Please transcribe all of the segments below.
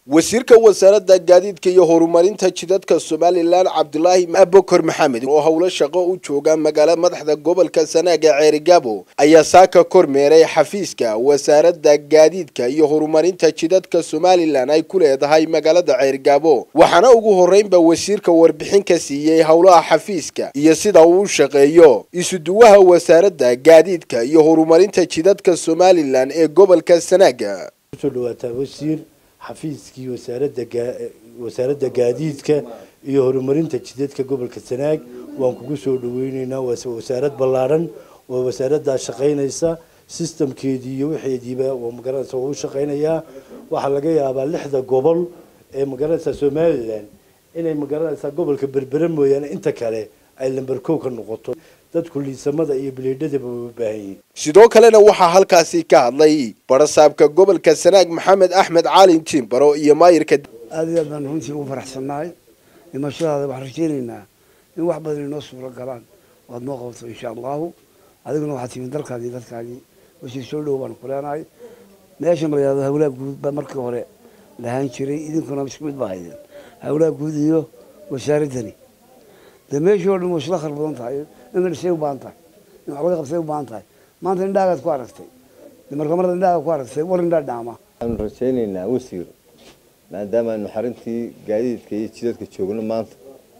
wasiirka wasaaradda gaadiidka iyo horumarinta jidadka somalilan cabdulaahi abokor maxamed oo howlo shaqo u jooga magaala madaxda gobolka sanaaga ceerigaabo ayaa saaka kormeeray xafiiska wasaaradda gaadiidka iyo horumarinta jidadka somalilan ay ku leedahay magaalada ceerigaabo waxaana ugu horreynba wasiirka warbixin ka siiyey howlaha xafiiska iyo sida uu u shaqeeyo isuduwaha wasaaradda gaadiidka iyo horumarinta jidadka somalilan ee gobolka sanaaga kusoo dhawaataa wasiir xafiiskii wasaaradda wasaaradda gaadiidka iyo horumarinta jidadka gobolka sanaag waan kugu soo dhaweyneynaa waa wasaarad ballaadhan oo wasaaraddaa shaqaynaysa sistamkeedii iyo waxeediiba oo magaranaysa waa u shaqaynayaa waxaa laga yaabaa lixda gobol ee magaranaysa somalilan inay magaranaysaa gobolka berbere mooyaane inta kale ay lamber kow ka noqoto dadku liisamada iyo biliidhadaba way u baahan yihiin sidoo kalena waxaa halkaasi ka hadlay barasaabka gobolka sanaag maxamed axmed caalin jimbaro iyo maayirka aada iyo aad baan runtii ugu faraxsannahay dhimashadaada waxaan rajaynaynaa in wax badan inoo suuro galaan waad noo qabato insha allahu adiguna waxaad timid dalkaadii dadkaagii wasiir soo dhow baan ku leenahay meesha malayaado hawlaha guud baa markii hore lahaan jiray idinkuna isku mid baa haydeen hawlaha guud iyo wasaaraddani dee meeshii oo dhan way isla khar badan tahay in la dhisay u baahan tahay in wax laga qabsay u baahan tahay maanta indhaagaad ku aragtay marka marada indhaaga ku aragtay war indhaa dhaama waxaanu rajaynaynaa wasiir maadaama aynu xarintii gaadiidka iyo jidadka joogno maanta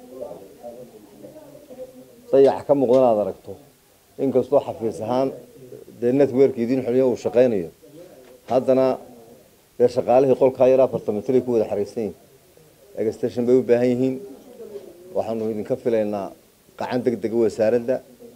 dayax ka muuqdan aad aragto inkastoo xafiis ahaan dee network idiin xoliyo uu shaqaynayo haddana dee shaqaalihii qolkaa yar afartan mitray ku wada xariisan yihin extension bay u baahan yihiin waxaanu idinka filaynaa qacan deg dega wasaaradda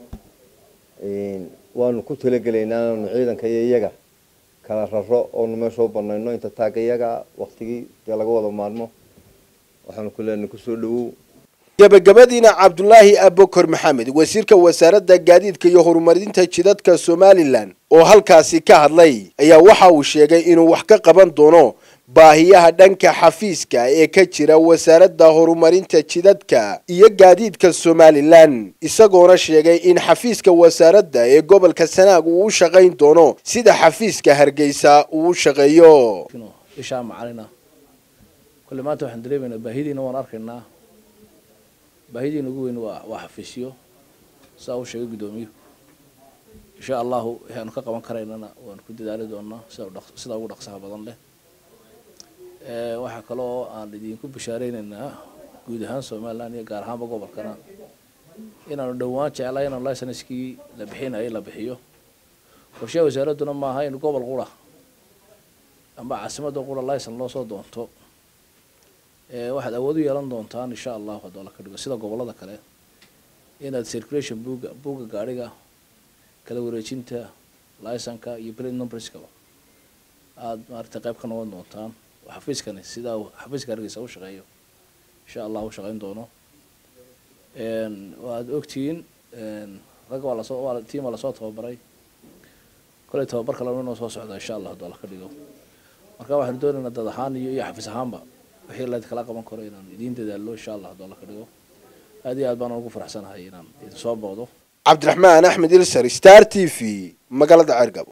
waanu ku talagelaynaa anu ciidanka iyo iyaga kala raro oonu meesha u banayno inta taagga iyaga waktigii dee laga wada maarmo waxaanu ku leenahay kusoo dhawow gabagabadiina cabdulaahi abokor maxamed wasiirka wasaaradda gaadiidka iyo horumarinta jidadka somalilan oo halkaasi ka hadlay ayaa waxa uu sheegay inuu wax ka qaban doono baahiyaha dhanka xafiiska ee ka jira wasaaradda horumarinta jidadka iyo gaadiidka somalilan isagoona sheegay in xafiiska wasaaradda ee gobolka sanaag uu u shaqayn doono sida xafiiska hargeysa uu u shaqeeyo ishaa macalina kolle maanta waxaan dareemaynaa baahidiina waan arkaynaa baahidiina ugu weyn waa waa xafiisyo saa uu sheegay guddoomiyuhu insha allahu waxaanu ka qaban karaynana waanu ku dadaali doonaa sida sida ugu dhaqsaha badan leh waxaa kaloo aan idinku bashaareynayna guud ahaan somalilan iyo gaar ahaanba gobolkana inaanu dhowaan jeclaa inaanu licenskii la bixinayay la bixiyo qorshaha wasaaradduna maaha in gobol qura amba caasimadda qura licen loo soo doonto waxaad awood u yeelan doontaan insha allahu haddoo la ka dhigo sida gobolada kale inaad circulation buga buga gaadhiga kala wareejinta licenka iyo plate numberskaba aada maaragtay qayb ka noqon doontaan xafiiskani sidaa xafiiska hargeysa u shaqeeyo insha allah u shaqeyn doono waad ogtihiin rag waa lasoo waa tiim waa lasoo tababaray kolay tababar kalena inoo soo socda insha allah haddoo la ka dhigo marka waxaanu doonaynaa dad ahaan iyo iyo xafiis ahaanba wixii layd kala qaban karo inaan idiin dadaallo insha allah haddoo la ka dhigo aad iyo aad baan ugu faraxsanahay inaan idin soo booqdo cabdiraxmaan axmed ilsar star t v magaalada ceergabo